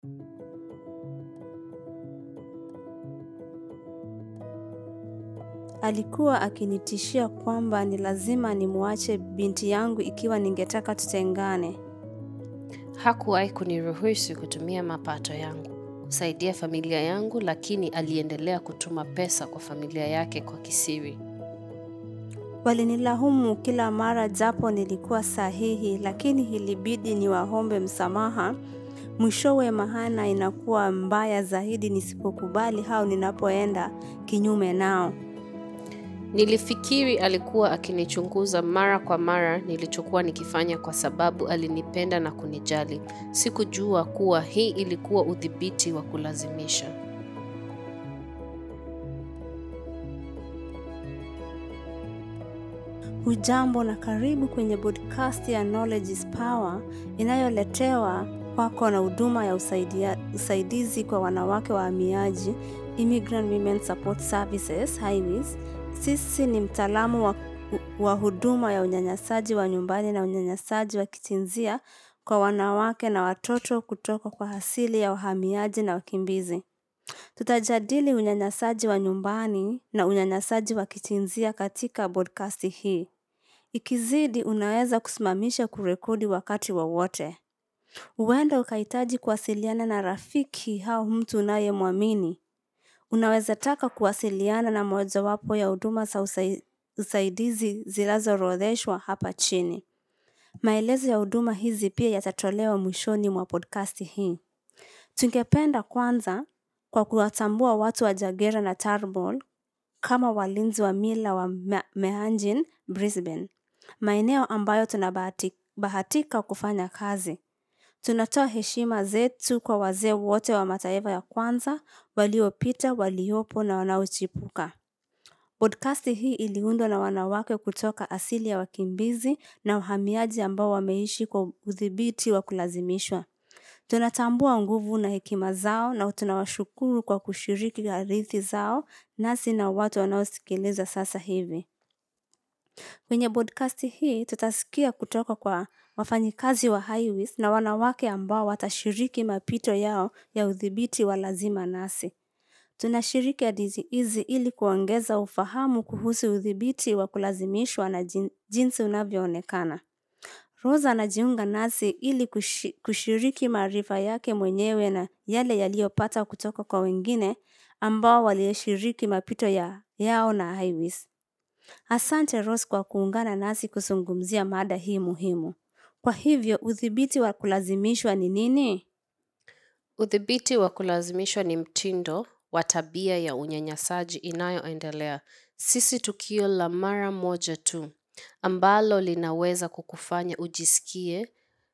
Alikuwa akinitishia kwamba ni lazima nimwache binti yangu ikiwa ningetaka tutengane. Hakuwahi kuniruhusu kutumia mapato yangu kusaidia familia yangu, lakini aliendelea kutuma pesa kwa familia yake kwa kisiri. Walinilahumu kila mara japo nilikuwa sahihi, lakini ilibidi niwaombe msamaha. Mwishowe mahana inakuwa mbaya zaidi nisipokubali au ninapoenda kinyume nao. Nilifikiri alikuwa akinichunguza mara kwa mara nilichokuwa nikifanya kwa sababu alinipenda na kunijali. Sikujua kuwa hii ilikuwa udhibiti wa kulazimisha. Hujambo na karibu kwenye podcast ya Knowledge is Power inayoletewa kwako na huduma ya usaidia, usaidizi kwa wanawake wahamiaji Immigrant Women Support Services Highways. Sisi ni mtaalamu wa, wa huduma ya unyanyasaji wa nyumbani na unyanyasaji wa kijinsia kwa wanawake na watoto kutoka kwa asili ya wahamiaji na wakimbizi. Tutajadili unyanyasaji wa nyumbani na unyanyasaji wa kijinsia katika podcast hii. Ikizidi, unaweza kusimamisha kurekodi wakati wowote wa huenda ukahitaji kuwasiliana na rafiki au mtu unayemwamini. Unaweza taka kuwasiliana na mojawapo ya huduma za usai, usaidizi zinazoorodheshwa hapa chini. Maelezo ya huduma hizi pia yatatolewa mwishoni mwa podcast hii. Tungependa kwanza kwa kuwatambua watu wa Jagera na Tarbol kama walinzi wa mila wa Meanjin, Brisbane, maeneo ambayo tunabahatika kufanya kazi. Tunatoa heshima zetu kwa wazee wote wa mataifa ya kwanza waliopita, waliopo na wanaochipuka. Podcast hii iliundwa na wanawake kutoka asili ya wakimbizi na wahamiaji ambao wameishi kwa udhibiti wa kulazimishwa. Tunatambua nguvu na hekima zao na tunawashukuru kwa kushiriki hadithi zao nasi na watu wanaosikiliza sasa hivi. Kwenye podcast hii tutasikia kutoka kwa wafanyikazi wa Highways na wanawake ambao watashiriki mapito yao ya udhibiti wa lazima nasi. Tunashiriki hadithi hizi ili kuongeza ufahamu kuhusu udhibiti wa kulazimishwa na jinsi unavyoonekana. Rosa anajiunga nasi ili kushiriki maarifa yake mwenyewe na yale yaliyopata kutoka kwa wengine ambao walioshiriki mapito ya, yao na Highways. Asante Rose kwa kuungana nasi kuzungumzia mada hii muhimu. Kwa hivyo, udhibiti wa kulazimishwa ni nini? Udhibiti wa kulazimishwa ni mtindo wa tabia ya unyanyasaji inayoendelea, sisi tukio la mara moja tu ambalo linaweza kukufanya ujisikie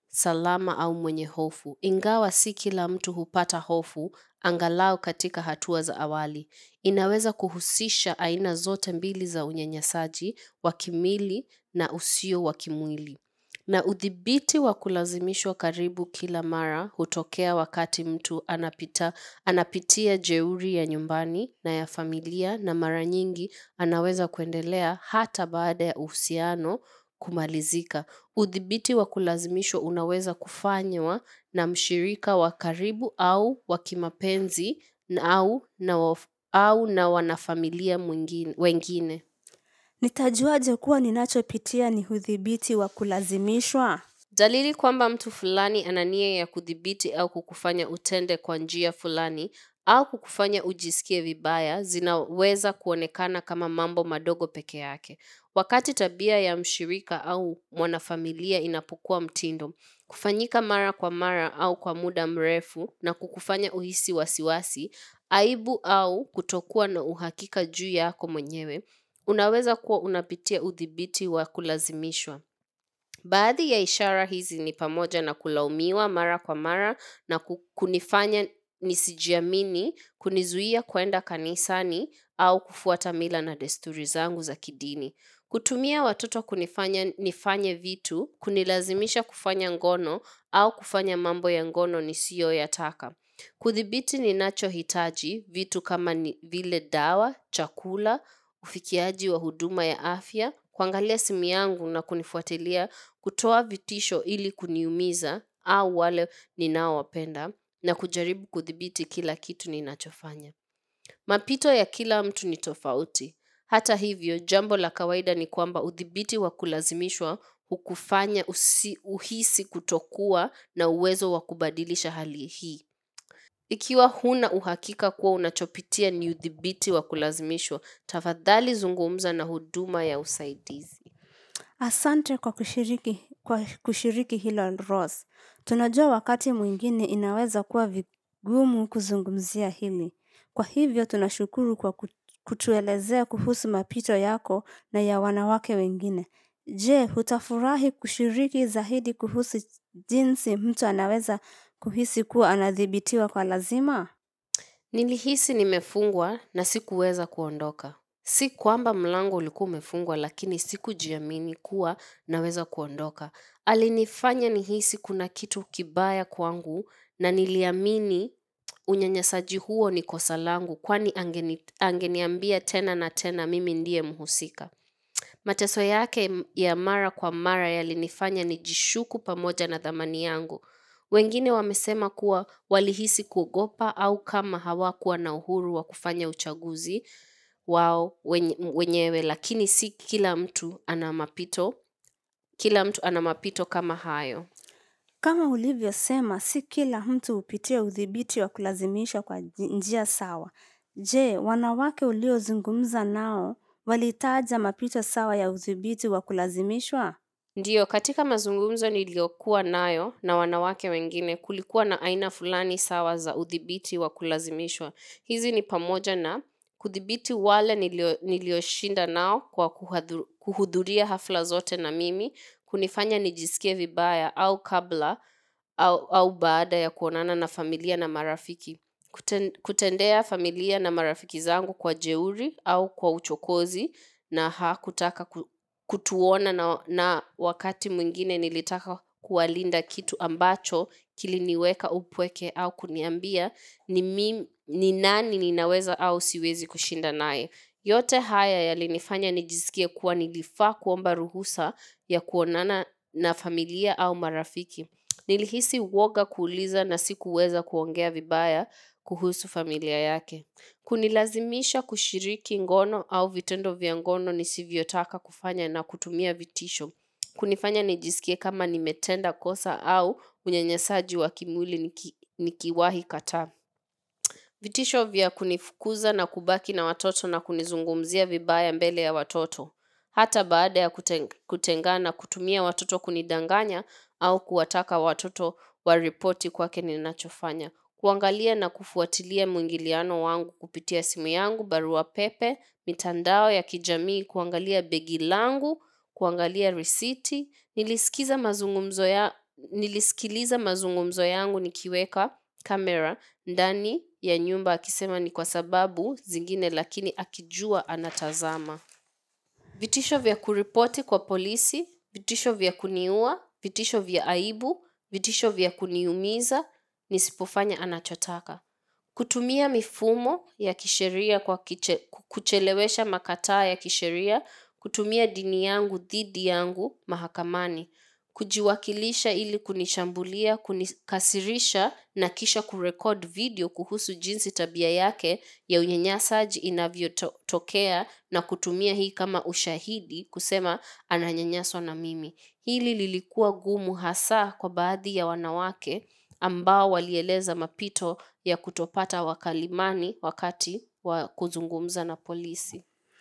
salama au mwenye hofu. Ingawa si kila mtu hupata hofu, angalau katika hatua za awali. Inaweza kuhusisha aina zote mbili za unyanyasaji wa kimwili na usio wa kimwili. Na udhibiti wa kulazimishwa karibu kila mara hutokea wakati mtu anapita, anapitia jeuri ya nyumbani na ya familia na mara nyingi anaweza kuendelea hata baada ya uhusiano kumalizika. Udhibiti wa kulazimishwa unaweza kufanywa na mshirika wa karibu au wa kimapenzi na au na, waf, au na wanafamilia mwingine, wengine. Nitajuaje kuwa ninachopitia ni udhibiti wa kulazimishwa? Dalili kwamba mtu fulani ana nia ya kudhibiti au kukufanya utende kwa njia fulani au kukufanya ujisikie vibaya zinaweza kuonekana kama mambo madogo peke yake. Wakati tabia ya mshirika au mwanafamilia inapokuwa mtindo, kufanyika mara kwa mara au kwa muda mrefu na kukufanya uhisi wasiwasi, aibu au kutokuwa na uhakika juu yako mwenyewe, unaweza kuwa unapitia udhibiti wa kulazimishwa. Baadhi ya ishara hizi ni pamoja na kulaumiwa mara kwa mara na kunifanya nisijiamini, kunizuia kwenda kanisani au kufuata mila na desturi zangu za kidini. Kutumia watoto kunifanya nifanye vitu, kunilazimisha kufanya ngono au kufanya mambo ya ngono nisiyoyataka. Kudhibiti ninachohitaji vitu kama ni vile dawa, chakula, ufikiaji wa huduma ya afya, kuangalia simu yangu na kunifuatilia, kutoa vitisho ili kuniumiza au wale ninaowapenda, na kujaribu kudhibiti kila kitu ninachofanya. Mapito ya kila mtu ni tofauti. Hata hivyo, jambo la kawaida ni kwamba udhibiti wa kulazimishwa hukufanya usi, uhisi kutokuwa na uwezo wa kubadilisha hali hii. Ikiwa huna uhakika kuwa unachopitia ni udhibiti wa kulazimishwa, tafadhali zungumza na huduma ya usaidizi. Asante kwa kushiriki, kwa kushiriki hilo Rose. Tunajua wakati mwingine inaweza kuwa vigumu kuzungumzia hili. Kwa hivyo tunashukuru kwa ku- kutuelezea kuhusu mapito yako na ya wanawake wengine. Je, hutafurahi kushiriki zaidi kuhusu jinsi mtu anaweza kuhisi kuwa anadhibitiwa kwa lazima? Nilihisi nimefungwa na sikuweza kuondoka. Si kwamba mlango ulikuwa umefungwa lakini sikujiamini kuwa naweza kuondoka. Alinifanya nihisi kuna kitu kibaya kwangu na niliamini unyanyasaji huo ni kosa langu kwani angeni, angeniambia tena na tena mimi ndiye mhusika. Mateso yake m- ya mara kwa mara yalinifanya nijishuku pamoja na dhamani yangu. Wengine wamesema kuwa walihisi kuogopa au kama hawakuwa na uhuru wa kufanya uchaguzi wao wenye- wenyewe, lakini si kila mtu ana mapito, kila mtu ana mapito kama hayo. Kama ulivyosema, si kila mtu hupitia udhibiti wa kulazimisha kwa ji- njia sawa. Je, wanawake uliozungumza nao walitaja mapito sawa ya udhibiti wa kulazimishwa? Ndiyo, katika mazungumzo niliyokuwa nayo na wanawake wengine kulikuwa na aina fulani sawa za udhibiti wa kulazimishwa. Hizi ni pamoja na kudhibiti wale nilio- nilioshinda nao kwa kuhadhu- kuhudhuria hafla zote na mimi, kunifanya nijisikie vibaya au kabla au, au baada ya kuonana na familia na marafiki. Kuten, kutendea familia na marafiki zangu kwa jeuri au kwa uchokozi na hakutaka ku, kutuona na, na wakati mwingine nilitaka kuwalinda kitu ambacho kiliniweka upweke au kuniambia ni, mim, ni nani ninaweza au siwezi kushinda naye. Yote haya yalinifanya nijisikie kuwa nilifaa kuomba ruhusa ya kuonana na familia au marafiki. Nilihisi woga kuuliza na sikuweza kuongea vibaya kuhusu familia yake. Kunilazimisha kushiriki ngono au vitendo vya ngono nisivyotaka kufanya na kutumia vitisho. Kunifanya nijisikie kama nimetenda kosa au unyanyasaji wa kimwili niki, nikiwahi kataa. Vitisho vya kunifukuza na kubaki na watoto na kunizungumzia vibaya mbele ya watoto. Hata baada ya kuten- kutengana kutumia watoto kunidanganya au kuwataka watoto waripoti kwake ninachofanya. Kuangalia na kufuatilia mwingiliano wangu kupitia simu yangu, barua pepe, mitandao ya kijamii, kuangalia begi langu, kuangalia risiti. Nilisikiza mazungumzo ya, nilisikiliza mazungumzo yangu nikiweka kamera ndani ya nyumba akisema ni kwa sababu zingine lakini akijua anatazama. Vitisho vya kuripoti kwa polisi, vitisho vya kuniua, vitisho vya aibu, vitisho vya kuniumiza, nisipofanya anachotaka. Kutumia mifumo ya kisheria kwa kiche, kuchelewesha makataa ya kisheria, kutumia dini yangu dhidi yangu mahakamani. Kujiwakilisha ili kunishambulia, kunikasirisha na kisha kurekod video kuhusu jinsi tabia yake ya unyanyasaji inavyotokea na kutumia hii kama ushahidi kusema ananyanyaswa na mimi. Hili lilikuwa gumu hasa kwa baadhi ya wanawake ambao walieleza mapito ya kutopata wakalimani wakati wa kuzungumza na polisi.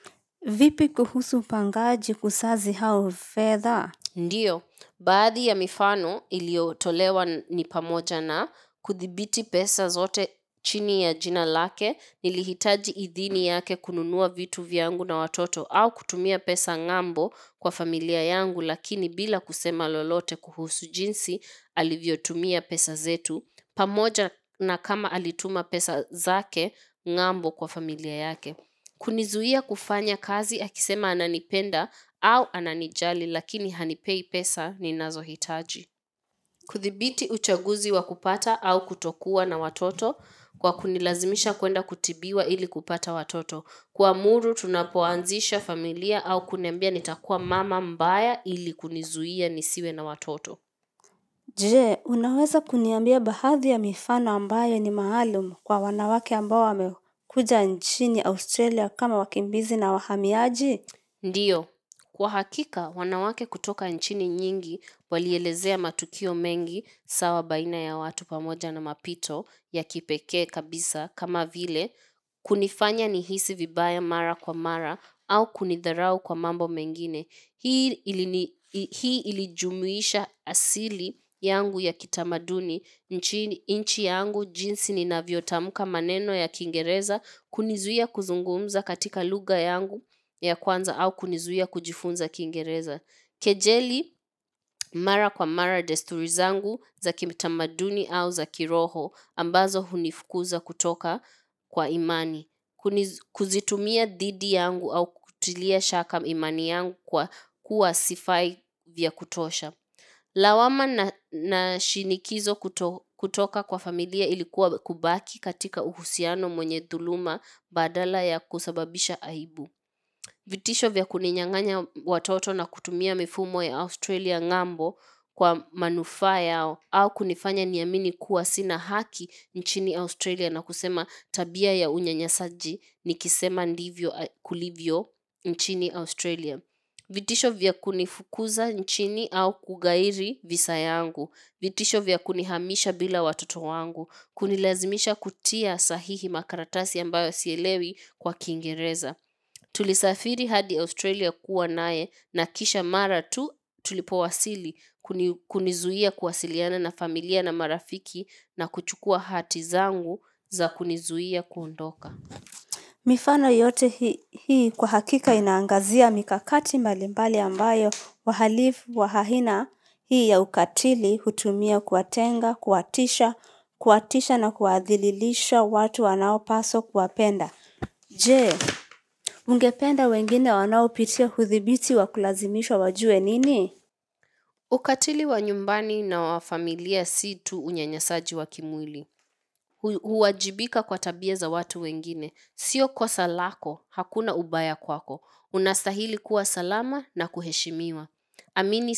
Vipi kuhusu upangaji kusazi au fedha? Ndiyo, baadhi ya mifano iliyotolewa n- ni pamoja na kudhibiti pesa zote chini ya jina lake, nilihitaji idhini yake kununua vitu vyangu na watoto au kutumia pesa ng'ambo kwa familia yangu lakini bila kusema lolote kuhusu jinsi alivyotumia pesa zetu, pamoja na kama alituma pesa zake ng'ambo kwa familia yake. Kunizuia kufanya kazi akisema ananipenda au ananijali lakini hanipei pesa ninazohitaji. Kudhibiti uchaguzi wa kupata au kutokuwa na watoto kwa kunilazimisha kwenda kutibiwa ili kupata watoto. Kuamuru tunapoanzisha familia au kuniambia nitakuwa mama mbaya ili kunizuia nisiwe na watoto. Je, unaweza kuniambia baadhi ya mifano ambayo ni maalum kwa wanawake ambao wamekuja nchini Australia kama wakimbizi na wahamiaji? Ndiyo, kwa hakika wanawake kutoka nchini nyingi walielezea matukio mengi sawa baina ya watu pamoja na mapito ya kipekee kabisa kama vile kunifanya nihisi vibaya mara kwa mara au kunidharau kwa mambo mengine. Hii ilini hii ilijumuisha asili yangu ya kitamaduni, nchini nchi yangu jinsi ninavyotamka maneno ya Kiingereza, kunizuia kuzungumza katika lugha yangu ya kwanza au kunizuia kujifunza Kiingereza. Kejeli mara kwa mara desturi zangu za kitamaduni au za kiroho ambazo hunifukuza kutoka kwa imani. Kuzitumia dhidi yangu au kutilia shaka imani yangu kwa kuwa sifai vya kutosha. Lawama na shinikizo kutoka kwa familia ilikuwa kubaki katika uhusiano mwenye dhuluma badala ya kusababisha aibu. Vitisho vya kuninyang'anya watoto na kutumia mifumo ya Australia ng'ambo kwa manufaa yao au kunifanya niamini kuwa sina haki nchini Australia na kusema tabia ya unyanyasaji nikisema ndivyo kulivyo nchini Australia. Vitisho vya kunifukuza nchini au kughairi visa yangu. Vitisho vya kunihamisha bila watoto wangu. Kunilazimisha kutia sahihi makaratasi ambayo sielewi kwa Kiingereza. Tulisafiri hadi Australia kuwa naye na kisha mara tu tulipowasili kunizuia kuwasiliana na familia na marafiki na kuchukua hati zangu za kunizuia kuondoka. Mifano yote hii kwa hakika inaangazia mikakati mbalimbali ambayo wahalifu wa aina hii ya ukatili hutumia kuwatenga, kuwatisha, kuwatisha na kuwadhililisha watu wanaopaswa kuwapenda. Je, ungependa wengine wanaopitia udhibiti wa kulazimishwa wajue nini? Ukatili wa nyumbani na wa familia si tu unyanyasaji wa kimwili. Huwajibika kwa tabia za watu wengine. Sio kosa lako, hakuna ubaya kwako. Unastahili kuwa salama na kuheshimiwa. Amini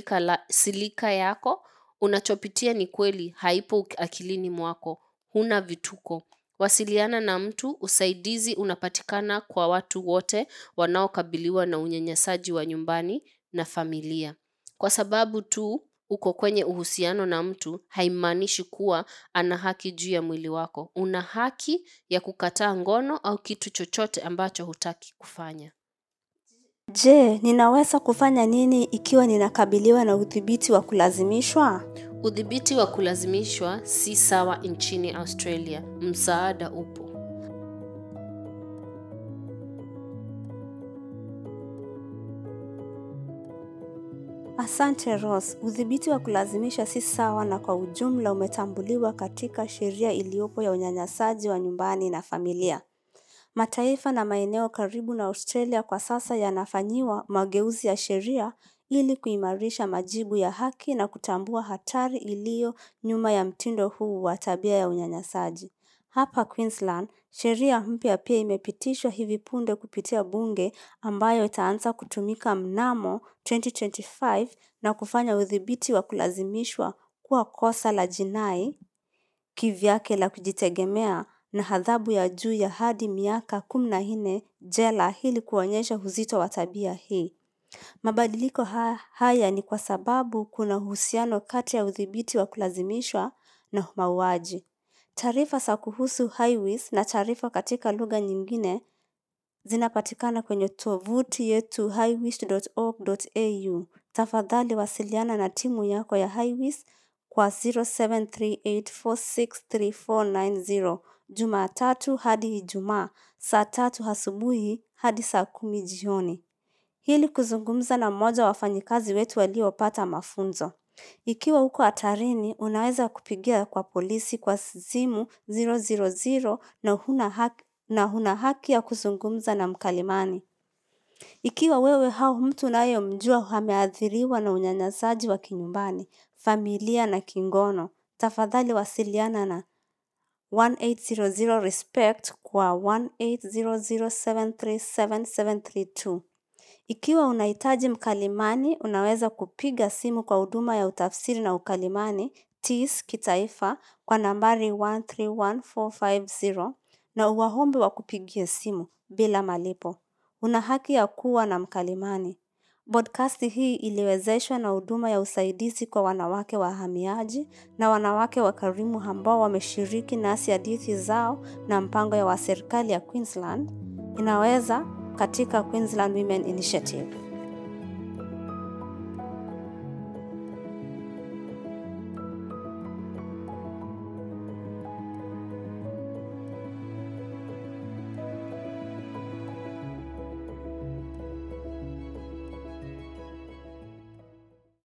silika yako, unachopitia ni kweli haipo akilini mwako. Huna vituko. Wasiliana na mtu, usaidizi unapatikana kwa watu wote wanaokabiliwa na unyanyasaji wa nyumbani na familia. Kwa sababu tu uko kwenye uhusiano na mtu haimaanishi kuwa ana haki juu ya mwili wako. Una haki ya kukataa ngono au kitu chochote ambacho hutaki kufanya. Je, ninaweza kufanya nini ikiwa ninakabiliwa na udhibiti wa kulazimishwa? Udhibiti wa kulazimishwa si sawa nchini Australia. Msaada upo. Asante Rose. Udhibiti wa kulazimisha si sawa na kwa ujumla umetambuliwa katika sheria iliyopo ya unyanyasaji wa nyumbani na familia. Mataifa na maeneo karibu na Australia kwa sasa yanafanyiwa mageuzi ya sheria ili kuimarisha majibu ya haki na kutambua hatari iliyo nyuma ya mtindo huu wa tabia ya unyanyasaji. Hapa Queensland, sheria mpya pia imepitishwa hivi punde kupitia bunge ambayo itaanza kutumika mnamo 2025 na kufanya udhibiti wa kulazimishwa kuwa kosa la jinai kivyake la kujitegemea na adhabu ya juu ya hadi miaka kumi na nne jela ili kuonyesha uzito wa tabia hii. Mabadiliko haya ni kwa sababu kuna uhusiano kati ya udhibiti wa kulazimishwa na mauaji. Taarifa za kuhusu highways na taarifa katika lugha nyingine zinapatikana kwenye tovuti yetu highways.org.au. Tafadhali wasiliana na timu yako ya highways kwa 0738463490 Jumatatu hadi Ijumaa saa tatu asubuhi hadi saa kumi jioni ili kuzungumza na mmoja wa wafanyikazi wetu waliopata mafunzo. Ikiwa uko hatarini, unaweza kupigia kwa polisi kwa simu 000 na huna haki na huna haki ya kuzungumza na mkalimani. Ikiwa wewe au mtu unayemjua ameathiriwa na unyanyasaji wa kinyumbani, familia na kingono, tafadhali wasiliana na 1800 respect kwa 1800737732. Ikiwa unahitaji mkalimani, unaweza kupiga simu kwa huduma ya utafsiri na ukalimani TIS kitaifa kwa nambari 131450 na uwaombe wakupigie simu bila malipo. Una haki ya kuwa na mkalimani. Podcast hii iliwezeshwa na huduma ya usaidizi kwa wanawake wahamiaji na wanawake wakarimu ambao wameshiriki nasi hadithi zao na mpango ya wa serikali ya Queensland inaweza katika Queensland Women Initiative.